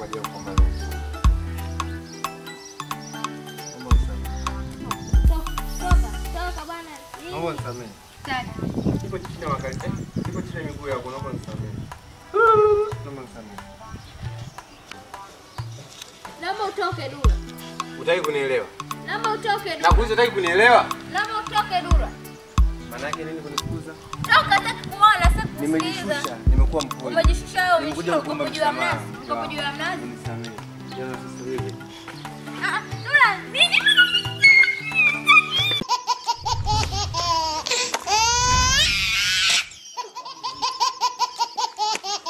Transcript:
kwa ajili ya kuomba ruhusa. Naomba unisamehe. Toka, toka bwana. Naomba unisamehe. Tatu. Siko chini ya wakati. eh, Siko chini ya miguu yako, naomba unisamehe. Naomba unisamehe. Naomba utoke Dula. Hutaki kunielewa? Naomba utoke Dula. Nakuuliza hutaki kunielewa? Naomba utoke Dula. Maana yake nini kunifukuza? Toka sasa kuona sasa kusikiliza. Nimejishusha, nimekuwa mpole. Umejishusha wewe, Nimekuja umeshika kukuomba uko juu ya msamaha. mnazi. Uko juu ya mnazi. Unisamehe. Jana sasa hivi. Ah, ah, Dula, nini?